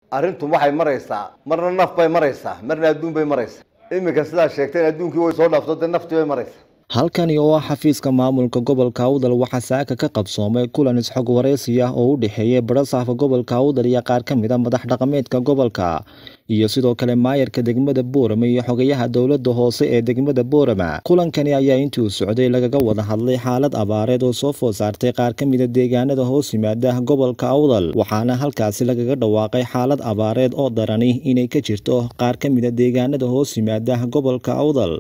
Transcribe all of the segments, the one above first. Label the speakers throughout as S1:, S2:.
S1: arrintu waxay maraysaa marna naf bay maraysaa marna adduun bay maraysaa iminka sidaa sheegteen adduunkii way soo dhaafto dee naftii bay maraysaa
S2: halkani oo ah xafiiska maamulka gobolka awdal waxaa saaka ka qabsoomay kulan isxog wareysi ah oo u dhexeeyay barasaafka gobolka awdal iyo qaar ka mid a madax dhaqameedka gobolka iyo sidoo kale maayarka degmada boorama iyo xogayaha dowladda hoose ee degmada boorama kulankani ayaa intii uu socday lagaga wada hadlay xaalad abaareed oo soo food saartay qaar ka mid a deegaanada hoos yimaada gobolka awdal waxaana halkaasi lagaga dhawaaqay xaalad abaareed oo darani inay ka jirto qaar ka mid a deegaanada hoos yimaada gobolka awdal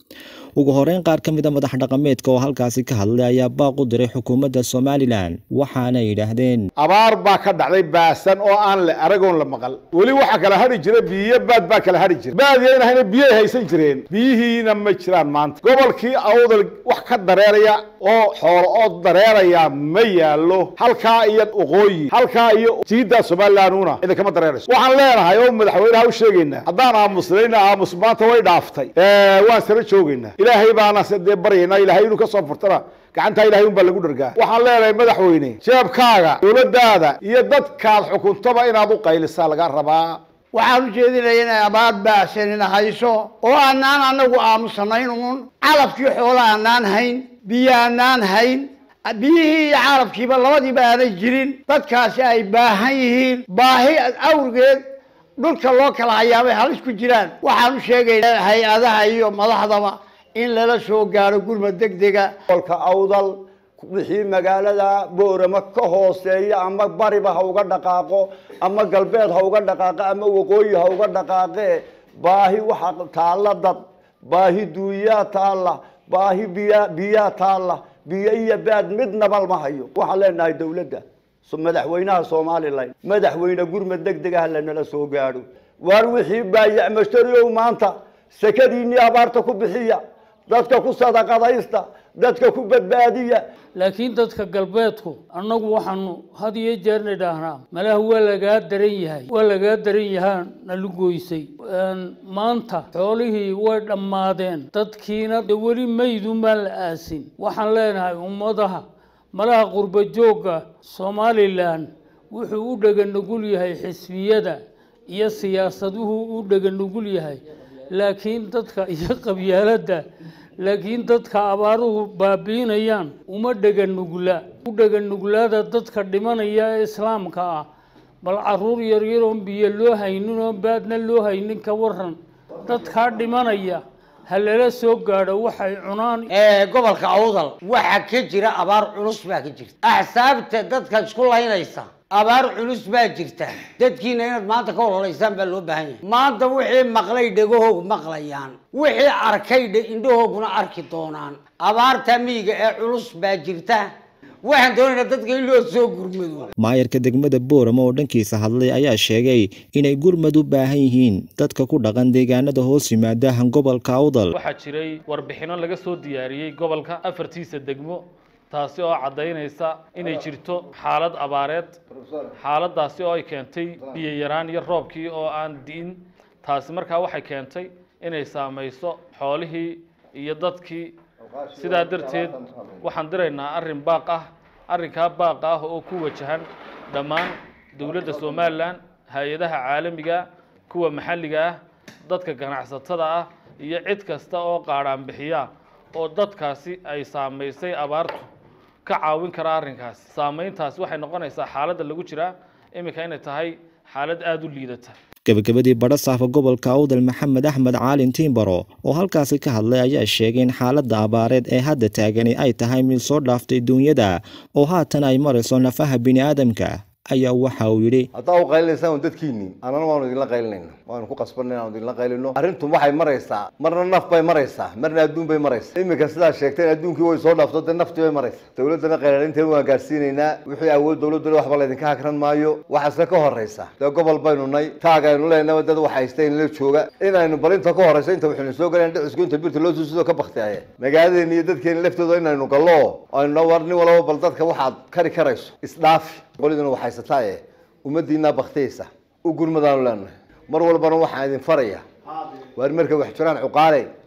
S2: ugu horeyn qaar ka mid a madax dhaqameedka oo halkaasi ka hadlay ayaa baaq u diray xukuumadda somalilan waxaana yidhaahdeen
S3: abaar baa ka dhacday baasan oo aan la aragoon la maqal weli waxaa kala hadhi jira biyo baad baa kala hadhi jira baadiyayna biyay haysan jireen biyihiina ma jiraan maanta gobolkii awdal wax ka dareeraya oo xoolo oo dareeraya ma yaalo halkaa iyo waqooyi halkaa iyo jiidda somalilanduna idinkama dareerayso waxaan leenahay oo madaxweynaha u sheegaynaa haddaan aamusnayna aamus maanta way dhaaftay waan sara joogaynaa ilaahay baana dee baryaynaa ilaahay inuu ka soo furtana gacantaa ilahay un baa lagu dhargaa waxaan leenahay madaxweyne jeebkaaga dowladdaada iyo dadkaad xukuntaba inaad u qaylisaa laga rabaa
S4: waxaan u jeedinaya inay abaar baasanina hayso oo aanaan anagu aamusanayn uun calabkii xoola aanaan hayn biyo aanaan hayn biyihii iyo calabkiiba labadiiba aanay jirin dadkaasi ay baahan yihiin baahi awrgeed dhulka loo kala hayaabay halis ku jiraan waxaan u sheegaynaa hay-adaha iyo madaxdaba in lala soo gaaro gurmad degdega
S1: gobolka awdal wixii magaalada boorama ka hooseeya ama bariba ha uga dhaqaaqo ama galbeed ha uga dhaqaaqo ama waqooyi ha uga dhaqaaqe baahi waxa taalla dad baahi duuyaa taalla baahi biya biyaa taalla biyo iyo baad midnaba ma hayo waxaan leenahay dowladda madaxweynaha somalilan madaxweyne gurmad degdega ha lanala soo gaadho waar wixii baayac mashtariow maanta sakadiinii abaarta ku bixiya dadka ku sadaqadaysta dadka ku badbaadiya
S5: laakiin dadka galbeedku annagu waxaanu had iyo jeerna idhaahnaa malaha waa lagaa daran yahay waa lagaa daran yahaa nala goysay maanta xoolihii way dhammaadeen dadkiina de weli maydumaan la aasin waxaan leenahay ummadaha malaha qurba joogga somalilan wuxuu u dheganugul yahay xisbiyada iyo siyaasaduhu u dheganugul yahay laakiin dadka iyo qabyaaladda laakiin dadka abaaruhu baabiinayaan uma dheganugla u dheganuglaada dadka dhimanaya ee islaamka ah bal caruur yaryaroon biyo loo haynin oo baadna loo haynin ka waran dadkaa dhimanaya ha lala soo gaadho waxay cunaan
S6: gobolka awdal waxaa ka jira abaar culus baa ka jirta axsaabta dadka isku laynaysa abaar culus baa jirta dadkiina inaad maanta ka ololaysaan baa loo baahan yahay maanta wixii maqlay dhegahoog maqlayaan wixii arkay indhahooguna arki doonaan abaarta miyiga ee culus baa jirta waxaan doonaynaa dadka in loo soo gurmado
S2: maayarka degmada boorama oo dhankiisa hadlay ayaa sheegay inay gurmad u baahan yihiin dadka ku dhaqan deegaanada hoos yimaada gobolka awdal
S7: waxaa jiray warbixino laga soo diyaariyey gobolka afartiisa degmo taasi oo caddaynaysa inay jirto xaalad abaareed xaaladaasi oo ay keentay biyo yaraan iyo roobkii oo aan di'in taasi markaa waxay keentay inay saamayso xoolihii iyo dadkii sidaa darteed waxaan diraynaa arrin baaq ah arrinkaa baaq ah oo ku wajahan dhammaan dowladda somalilan hay-adaha caalamiga kuwa maxalliga ah dadka ganacsatada ah iyo cid kasta oo qaadhaan bixiya oo dadkaasi ay saamaysay abaartu ka caawin kara arrinkaasi saamayntaasi waxay noqonaysaa xaaladda lagu jiraa iminka inay tahay xaalad aada u liidata
S2: gabagabadii badhasaafka gobolka awdal maxamed axmed caalin tiimbaro oo halkaasi ka hadlay ayaa sheegay in xaaladda abaareed ee hadda taagani ay tahay mid soo dhaaftay duunyada oo haatan ay marayso nafaha bini'aadamka ayaa waxa uu yidhi
S1: haddaa u qaylinaysaan un dadkiinii annana waanu idinla qaylinayna waanu ku qasbanay inaanu idinla qaylino arrintu waxay maraysaa marna naf bay maraysaa marna adduun bay maraysaa iminka sidaa sheegteen adduunkii way soo dhaafto dee naftii bay maraysaa dowladdana qaylalinteeda waan gaadhsiinaynaa wixii awood dowladduna waxba laydinka hakran maayo waxaase ka horraysa dee gobol baynu nay taag aynu leenaba dad wax haysta inla jooga inaynu balinta ka horrayso inta waxaynu soo galeen dhicisku inta birta loo suusidoo ka baktiyaye magaaladeena iyo dadkeena laftooda inaynu gallo aynu war nin walaba bal dadka waxaad kari karayso isdhaafi qoliduna waxaysataa ee ummadiinaa baktiyaysa u gurmadaanu leenahay mar walbana waxaan idin faraya waar markay wax jiraan cuqaale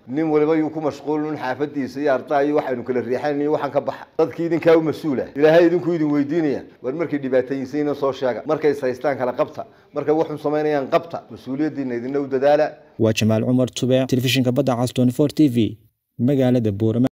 S1: nin waliba yuu ku mashquulin xaafadiisa iyo ardaa iyo waxaynu kala riixayn iyo waxaan ka baxa dadkii idinkaa u mas-uula ilaahay idinku idin weydiinaya war markay dhibaatayinsiina soo sheega markay saystaan kala qabta markay waxun samaynayaan qabta mas-uuliyaddiina idinna u dadaala
S2: waa jamaal cumar tube telefishinka badda cas 24 t v magaalada boorama